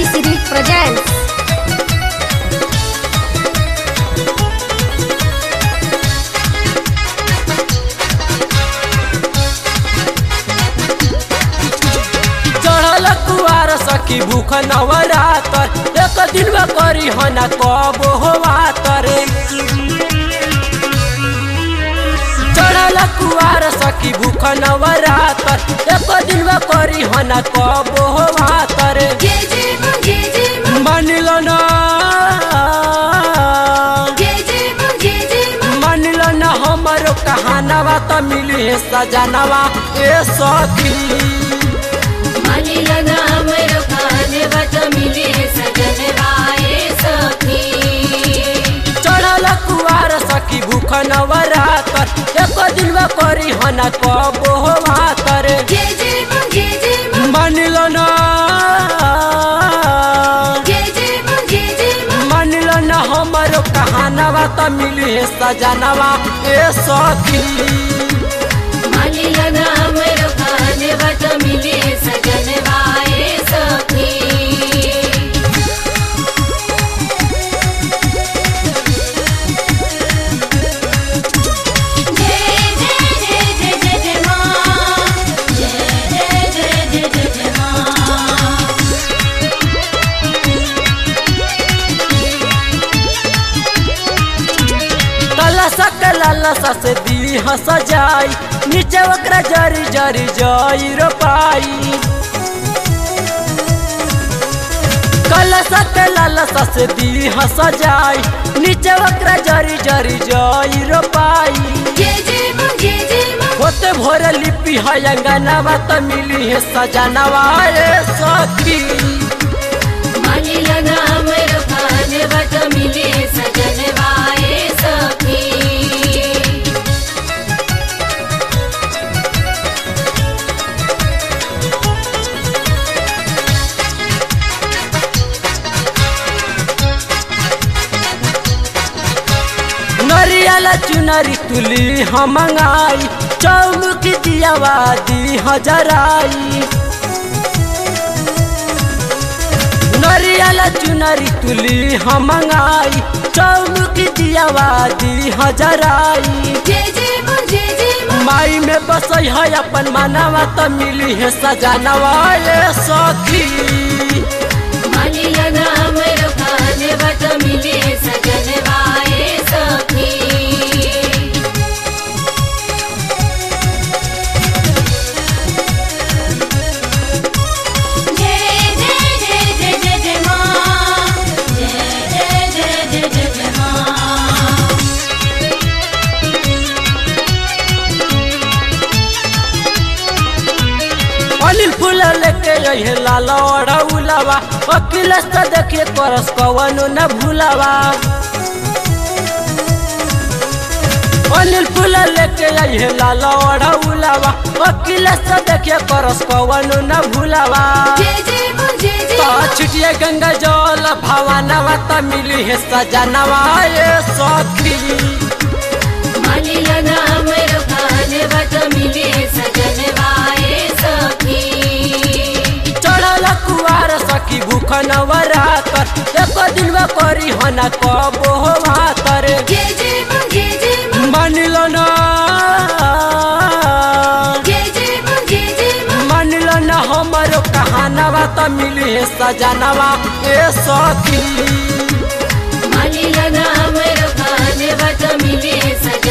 City presents चढ़ल कुआर सखी भूख नवरातर एक दिन में करी हना कब होवा तरे चढ़ल कुआर सखी भूख नवरातर एक दिन में करी हना कब होवा तरे जय जय मां जय जय मां मानिल ना जय जय मां जय जय मां मानिल ना हमारो कहानवा त मिली है सजनवा ए सखी मानी लगा हमरो खाने बत मिले सजन भाई सखी चढ़ल कुआर सखी भूख नवरातर एक दिन में करी हना कब होवा तरे जय जय मां जय जय मां मानिल ना जय जय मां जय जय मां मानिल ना हमारो कहानवा त मिली है सजनवा ए सखी मानी लगा हमरो खाने बत मिले सजन भाई सखी जय जय जय जय जय जय मां जय जय जय जय जय जय मां कलसा कलसा से दी हंस जाई नीचे ओकरा जरी जरी जाई रो पाई कलसा कलसा से दी हंस जाई नीचे ओकरा जरी जरी जाई रो पाई जय जय मां जय जय मां होते भोर लिपि है अंगनवा त मिली है सजनवा ए सखी मानी लगा हमरो खाने बत मिले सजन भाई सखी नरियल चुनरी तुली हम मंगाई चौमुख दियावा दी हजराई नरियल चुनरी तुली हम मंगाई चौमुख दियावा दी हजराई जय जय मां जय जय मां माई में बसई है अपन मानवा त मिली है सजनवा ए सखी मानी लगा हमरो खाने बत मिले सजन भाई सखी जय जय जय जय जय जय मां जय जय जय जय जय जय मां अनिल फूल लेके अहे लाल उलावा वकील से देखिए करस कवनो न भूलावा अनिल फूल लेके अहे लाल उलावा वकील से देखिए करस कवनो न भूलावा जय जय मां जय जय तो मां छिटिए गंगा जल भवानवा त मिली है सजनवा ए सखी मानी लगा हमरो खाने बत मिले सजन भाई सखी चढ़ल कुआर सखी भूख नवरातर एक दिन में करी हना कब होवा तरे जय जय मां जय जय मां मानिल ना जय जय मां जय जय मां मानिल ना हमारो कहानवा त मिली है सजनवा ए सखी मानी लगा हमरो खाने बत मिले सजन